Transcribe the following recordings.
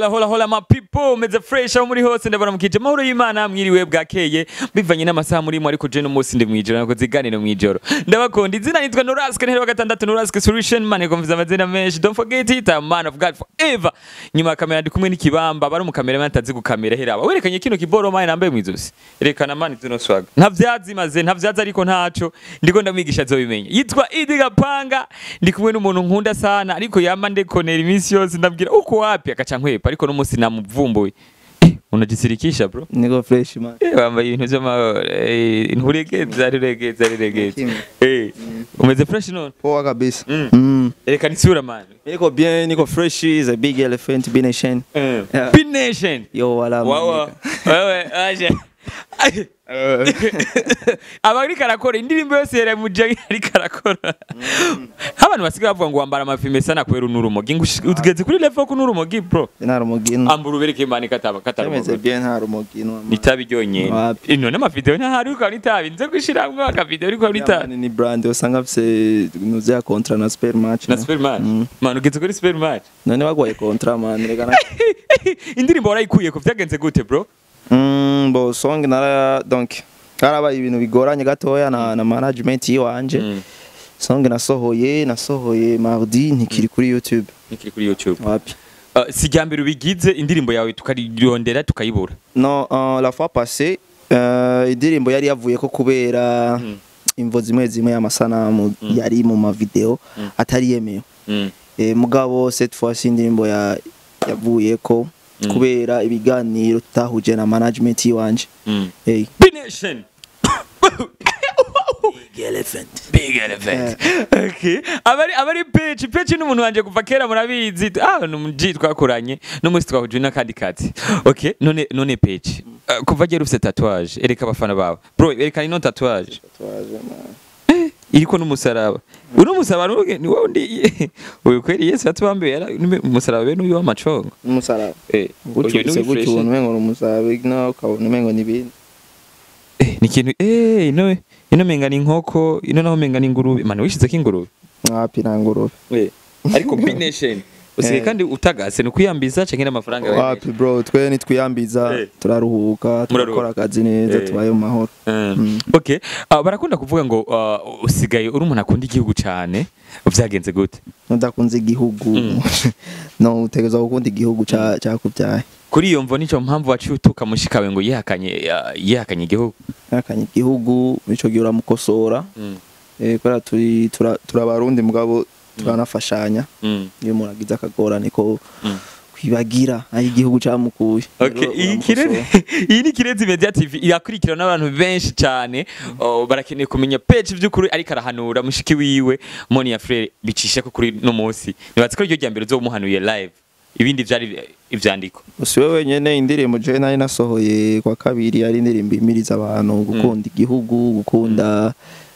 hola hola hola ma people meze fresh aho muri hose ndabona mukije mahoro y'Imana mwiriwe bwakeye bivanye n'amasaha murimo ariko je no munsi ndi mwijoro nako ziganiro mwijoro ndabakunda izina nitwa Norask ntero gatandatu Norask solution man komviza amazina menshi don't forget it a man of God forever nyuma ya kamera ndi kumwe n'ikibamba bari mu kamera atazi gukamera heraba werekanye kino kiboro mine nambaye mwizosi erekana man tuno swag nta vyazimaze nta vyazi ariko ntaco ndiko ndamwigisha azobimenya yitwa Idi Gapanga ndi kumwe n'umuntu nkunda sana ariko yama ndekonera iminsi yose ndabwira uko wapi akaca nkwepa ariko no munsi namuvumbuye Eh, unajisirikisha bro niko fresh man Eh, wambaye ibintu vy'amahoro Eh, nturegeza riregeza riregeza Kimwe. Eh, umeze fresh none poa kabisa Mm. mm. erekana isura man niko bien niko fresh is a big elephant be nation Eh, Yeah. Pin Nation yo wala wawa wewe aje Aje. aba ariko arakora indirimbo yose yari muje ariko arakora abantu basigaye bavuga ngo wambara amafime sana kubera unurumogi ngo ushi- ugeze kuri level ko unurumogi bro nta rumugino ambura ubereke imana kataba temeze kataba bien nta rumugino itabi ryonyene Wapi. ino n'amavideo ntahari ukaba n'itabi nze gushiramwo akavideo ariko n'itabi ni brand usanga afise nuze ya kontra na spare match na no? super match Mm. man ugeze kuri super match none bagwaye kontra man reka na indirimbo warayikuye ko vyagenze gute bro mm, bo song nara donc harabaye ibintu bigoranye gatoya na, na management yiwanje Mm. song nasohoye nasohoye mardi ntikiri kuri youtube nikiri kuri youtube wapi Uh, si rya mbere ubigize indirimbo yawe tukarondera tukayibura no uh, la fois passée uh, indirimbo yari yavuye ko kubera Mm. imvo zimwe zimwe y'amasanamu Mm. yari mu mavideo Mm. atari yemewe Mm. e, mugabo cette fois indirimbo ya yavuye ko Mm. kubera ibiganiro tutahuje na management yiwanje Mm. hey. Big Nation. Big elephant Big elephant. Okay. Abari abari page page n'umuntu wanje kuva kera murabizi. Ah numuji twakoranye n'umunsi twahuje n'akandi kati. Okay. None none page. Uh, kuva gera ufite tatouage. Ereka abafana bawe. Bro, ereka ino tatouage. Iriko n'umusaraba. Uno musaraba nuge ni wowe ndi. Uyu kweli Yesu yatubambiye yara umusaraba bene uyu w'amacongo. umusaraba Eh. gutyo gutyo ubona umengo ni umusaraba no ukabona umengo ni ibindi Eh, ni ikintu eh ino ino menga ni inkoko ino naho menga ni ingurube mani wishizeko ingurube wapi nta ngurube ariko Big Nation usigaye Eh. kandi utagase ni ukuyambiza canke n'amafaranga yawe wapi bro twe nitwiyambiza Eh. turaruhuka Muraruhuka. turakora akazi neza Eh. tubaye mu mahoro Eh, Mm. okay Ah, barakunda kuvuga ngo ah, usigaye uri umuntu akunda igihugu cane vyagenze gute nudakunze igihugu Mm. no utegereza gukunda igihugu ca- cakubyaye kuri iyo mvo nico mpamvu waciye utuka mushikawe ngo yihakanye ah, yihakanye igihugu yakanye igihugu ico gihe uramukosora Mm, eh, kubera turi tura- turabarundi mugabo turanafashanya mm, iyo umuntu agize akagorane ko mm. kwibagira aho igihugu camukuye Okay, Rero iyi uramukosora. kirere iyi ni Kirezi Media TV irakurikirwa n'abantu benshi cyane oh, barakeneye kumenya page by'ukuri ariko arahanura mushiki wiwe Moni ya Frere bicisha ko kuri no munsi nibatse ko iryo rya mbere uzomuhanuye live ibindi vyari ivyandiko si we wenyene indirimbo je nari nasohoye kwa kabiri ari indirimbo imiriza abantu gukunda igihugu gukunda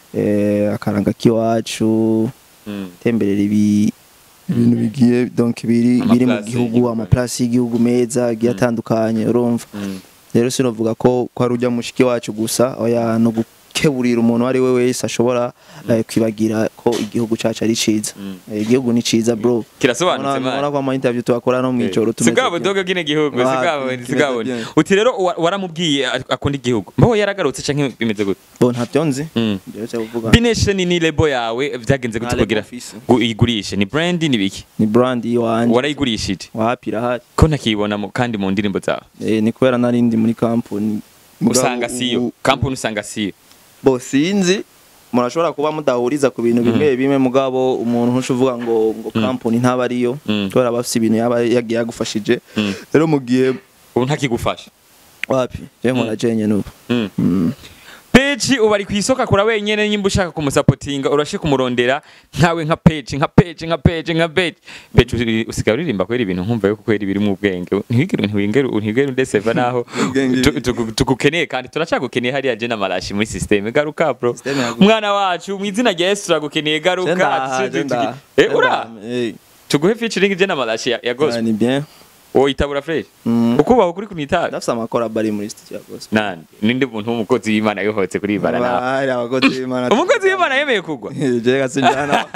eh, akaranga k'iwacu mm. temberera ibi ibintu bigiye donc biri Ama biri mu place gihugu y'igihugu. amaplasi y'igihugu meza agiye atandukanye urumva Mm. rero sinovuga ko ko ari ujya mushiki wacu gusa oya no gukeburira umuntu uwo ari we wese ashobora eh, kwibagira ko igihugu cacu ari ciza Mm. Eh, igihugu ni ciza bro kirasobanutse Ubona- ubona man ko ama interview tuakora no mwijoro sigabo dogo gine gihugu Wapi, sigabo kimeze sigabo bien. uti rero wa- waramubwiye ak- akunda igihugu mbaho yaragarutse canke bimeze gute bo ntavyo nzi Mm. Ndetse kuvuga Bination ni lebo yawe vyagenze gute Nta label kugira office. gu- uyigurishe ni brand ni biki ni brand yiwanje warayigurishije wapi irahari ko ntakiyibona mu- kandi mu ndirimbo zawe Eh, ni kubera nari ndi muri kampuni usanga siyo kampuni usanga siyo bo sinzi murashobora kuba mudahuriza ku bintu bimwe bimwe mugabo umuntu ntusha uvuga ngo ngo kampuni ntaba ariyo Mm. kubera aba afise ibintu yaba yagiye yagufashije Mm. rero mu gihe ubu ntakigufasha wapi je nkora jenye n'ubu Mm. Mm. peji ubu ari ku isoko akora wenyene nyimba ushaka kumusapotinga urashe kumurondera nkawe nka peji nka peji nka peji nka peji peji usi- usigaye uririmba kwera ibintu nkumva yuko kwera ibiri mu bwenge ntiwigere ntiwingere ntiwigere undeseva naho Ubwenge tu- tugu- tugukeneye kandi turacagukeneye hariya je n'amarashi muri systeme garuka bro Systeme yagu- umwana wacu mu izina rya Yesu turagukeneye garuka Je ndaha, tuzi- je tugi- ndaha. eh Je ura ndaha, eh. tuguhe featuring je n'amarashi ya, ya Ah, gospel ni bien wowe itabura fresh Mm. ukubaho kuri kunitabi ndafise amakorabo ari muri studio ya gospel nande ninde muntu w'umukozi w'imana yohotse kuri ibara nawe Bari abakozi b'Imana umukozi w'imana yemeye kugwa je gasinjana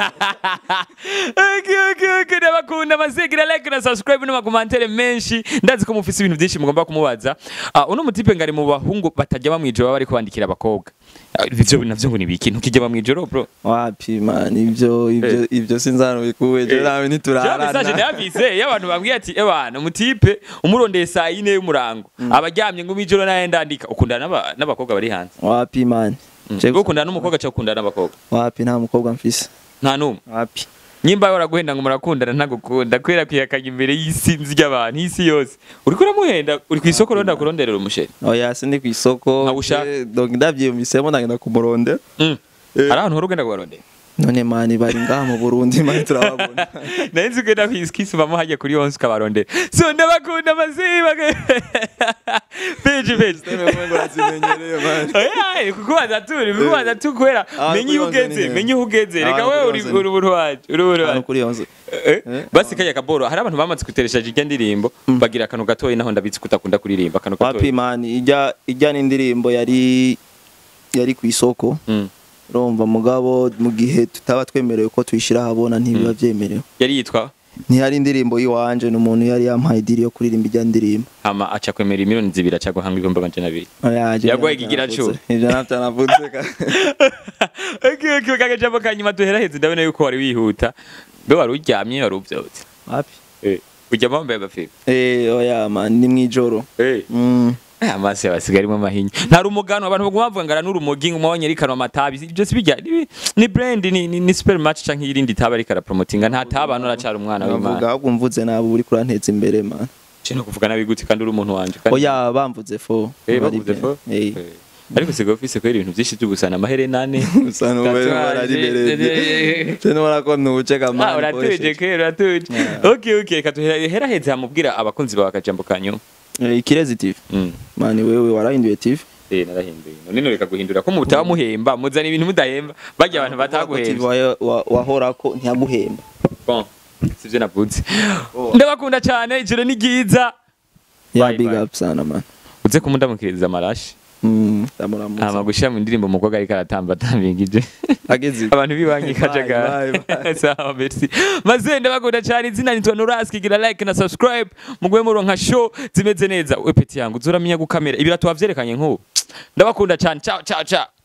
okay, okay, okay. ndabakunda mazigira like na subscribe n'amakomantere menshi ndazi ko mufise ibintu byinshi mugomba kumubaza uh, uno mutipe ngari mu bahungu batajya bamwijoro baba bariko bandikira abakobwa Ah, ivyo navyo ngo nibiki ntukijya bamwijoro bro wapi man ivyo ivyo ivyo sinzano bikuwe je nawe Ja message niturarana ndayavise y'abantu bambwiye ati ebana mutipe umurondeye saa yine y'umurango abaryamye ngo mijoro naye ndandika ukundana n'aba- n'abakobwa bari hanze wapi man Je- Ngo ukundana n'umukobwa cyangwa ukundana n'abakobwa wapi nta mukobwa mfise nta n'umwe wapi nyimba waraguhenda ngo murakundana ntagukunda kubera kwihakanya imbere y'isinzi ry'abantu y'isi yose uriko uramuhenda uri ku isoko rero ndakuronderera umusheri oya sindi kw'isoko Nkabushaka. je- donc ndavyiyumvisemo ndagenda kumurondera Mm. Eh. hari ahantu hora ugenda kubarondera none mani bari ngaha mu burundi mani turababona nari nzi ugenda kwisubamo hajya kuri yonse ukabarondera so ndabakunda amaziba peji peji urazimenyereye mani Oya, kukubaza tu uri kukubaza tu kubera Ah, menye iyo kuri yonze ugeze ni menye iyo ugeze Ah, reka kuri wewe uri yonze ni- uri ubuntu wacu uri ubuntu hano wacu kuri yonze Eh, Eh? basi kaya kaboro hari abantu bamaze guteresha irya ndirimbo bagira akantu gatoya naho ndabitse kutakunda kuririmba akantu wapi gatoya mani ijya ijya n'indirimbo yari yari ku isoko Mm. urumva mugabo mu gihe tutaba twemerewe ko tuyishyira ahabona ntibiba byemerewe yari yitwa ntihari indirimbo y'iwanje ni umuntu yari yampaye idiri yo kuririmba ijya ndirimbo hama aca kwemera imiliyoni zibiri aca guhanga ibihumbi amajana abiri Oya, je Yaguhaye navyo ikigira navutse. cumi. Ivyo navyo navutse ka- okay, okay, kagajambo kanyuma duheraheze ndabona yuko wari wihuta mbe wari uryamye wari uvyutse wapi Eh, uryama wambaye agafira Eh, oya man ni mwijoro Eh. Mm. Eh, amaso yabasigaye arimo amahinya nta rumugano abantu baguma bavuga ngo aranurumogi ngo umwanya arikanwa amatabi ibyo si bijya ni- ni brand ni, ni, ni supermatch canke irindi taba ariko arapromotinga nta taba hano aracara umwana Navuga w'imana ahubwo mvuze nabi uri kuranteza imbere man cyo kuvuga nabi gute kandi uri umuntu wanje kandi oya bamvuze fo Eh, Bari bavuze bien. fo Eh. Eh. ariko sigaye ufise kubera ibintu byinshi by'ugusana amaherena ane Gusa n'ubu rero bararibereye. Je nubona ko ntuce ka Ah, man uratuje ukoresheje. kera uratuje Yeah. okay okay katuheraheze hamubwira abakunzi bawe akajambo kanyu Eh, ikirezi TV Mm. man wewe warahinduye TV Eh, narahinduye none noreka guhindura ko mutaba muhemba muzana ibintu mudahemba barya abantu TV bataguhemba wa- wa- wahorako ntiyaguhemba bon sivyo navuze Oh. ndabakunda cyane ijoro ni ryiza ya Bye, big bye. up sana man uze kumundamukiriza amarashi Mm, ndamuramutsa. hama gushira mu ndirimbo umukobwa ariko aratamba atambingije ageze abantu bibanyi Bye, kajagara bye, bye. sawa merci maze ndabakunda cyane izina nitwa Noras kigira like na subscribe mugwe muronka show zimeze neza we peti yangu uzuramenya gukamera ibirato wavyerekanye nk'ubu ndabakunda cyane ciao ciao ciao